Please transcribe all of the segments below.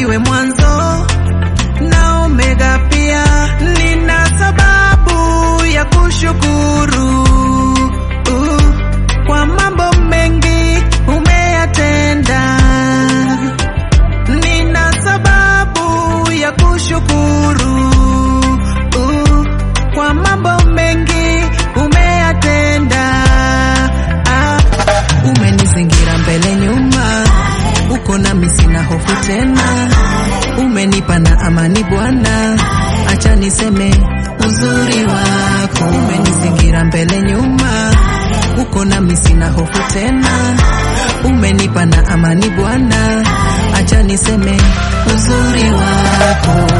niwe mwanzo na omega pia. Nina sababu ya kushukuru uh, kwa mambo mengi umeyatenda. Nina sababu ya kushukuru uh, kwa mambo mengi umeyatenda. Ah, umenizingira mbele nyuma, uko nami sina hofu tena, umenipa na amani Bwana, acha niseme uzuri wako. Umenizingira mbele nyuma, uko nami sina hofu tena, umenipa na amani Bwana, acha niseme uzuri wako.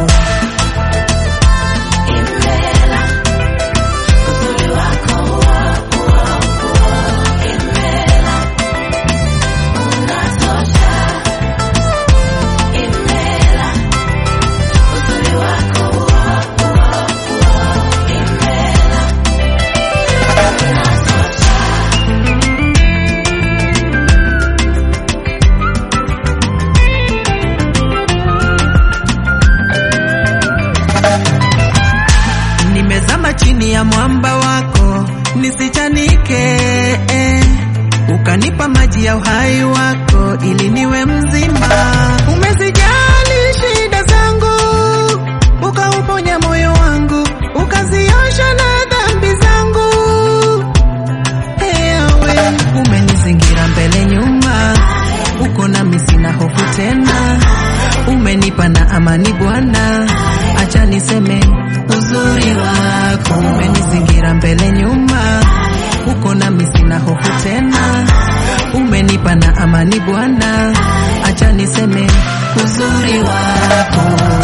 nimezama chini ya mwamba wako nisichanike, eh. ukanipa maji ya uhai wako ili niwe mzima. Umezijali shida zangu, ukauponya moyo wangu, ukaziosha na dhambi zangu. Ewe umenizingira mbele nyuma, uko nami sina hofu tena, umenipa na amani Bwana, acha niseme uzuri wako. Umenizingira mbele nyuma, uko nami sina hofu tena, umenipa na amani Bwana, acha niseme uzuri wako.